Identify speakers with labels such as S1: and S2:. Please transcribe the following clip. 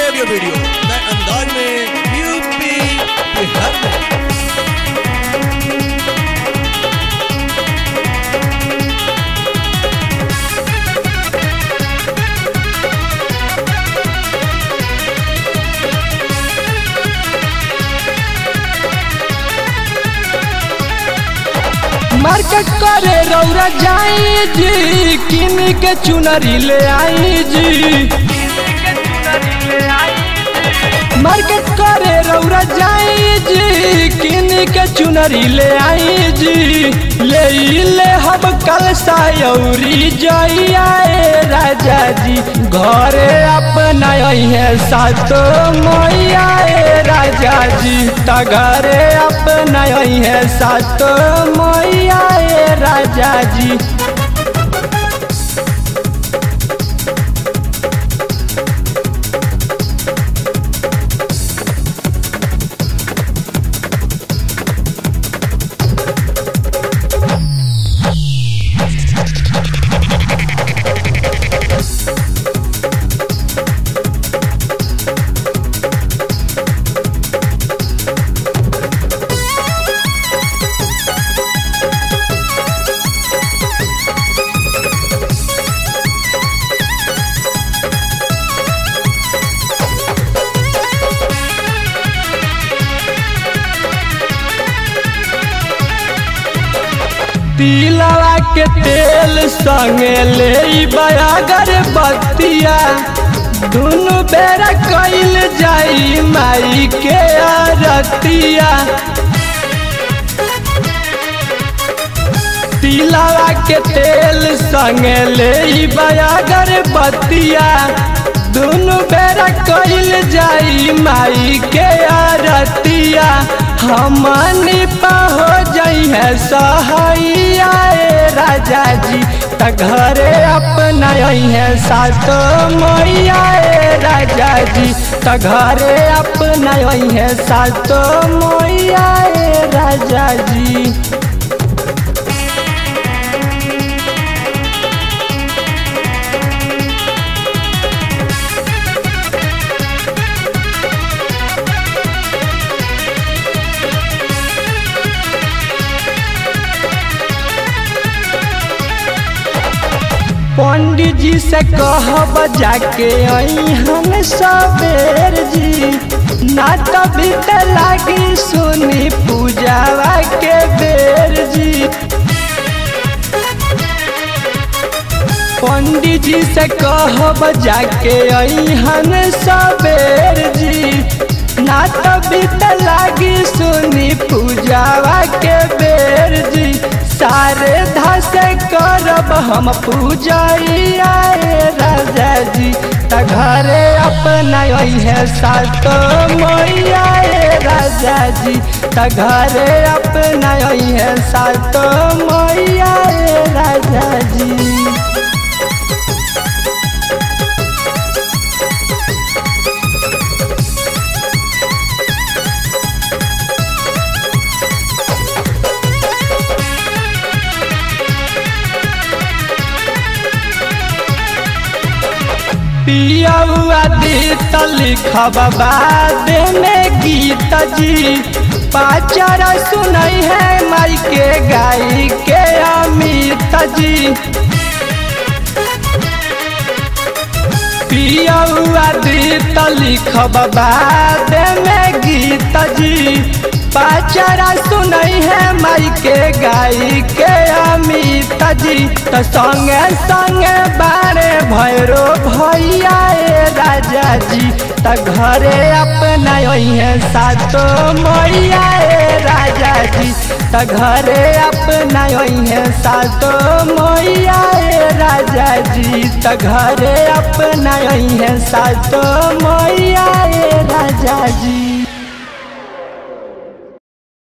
S1: audio video नए अंदाज में यूपी बिहार में
S2: मार्केट करे रौरा जाई जी किन के चुनरी ले आई जी मार्केट करे रौरा जाई जी किन के चुनरी ले आई जी ले ई ले हम कल सायौरी जइया ए राजा जी घरे अपना है सातो मैया ए राजा जी त घरे अपना है सातो मैया ए राजा जी तिलवा के तेल संगे ले बयागर बतिया दुनु बेरा कैल जाई माई के आरतिया तिलवा के तेल संगे ले बयागर बतिया दुनु बेरा कैल जाई माई के आरतिया हमनी हो जाई है सहैया ए राजा जी त घरे अपना है सातो मैया ए राजा जी त घरे अपना है सातो मैया ए राजा जी पंडित जी से कहब जाके हम सवेर जी ना तभी लागी सुनी पूजावा के बेर जी पंडित जी से कहब जाके हम सवेर जी ना तभी लागी सुनी पूजावा के बेर जी सारे धस करब हम पूजैया राजा जी त घरे अपना है सातो मैया राजा जी त घरे अपना है सातो मैया राजा जी पिया हुआ दीत लिखब बाद में गीत जी पाचारा सुनई है माई के गाई के अमित जी पिया हुआ दीत लिखब बाद में गीत जी पाचारा सुनई है माई के गाई के अमित जी त संगे संगे बारे भैरो भैया ए राजा जी त घरे अपना है सातो मैया ए राजा जी त घरे अपना है सातो मैया ए राजा जी त घरे अपना है सातो मैया ए राजा जी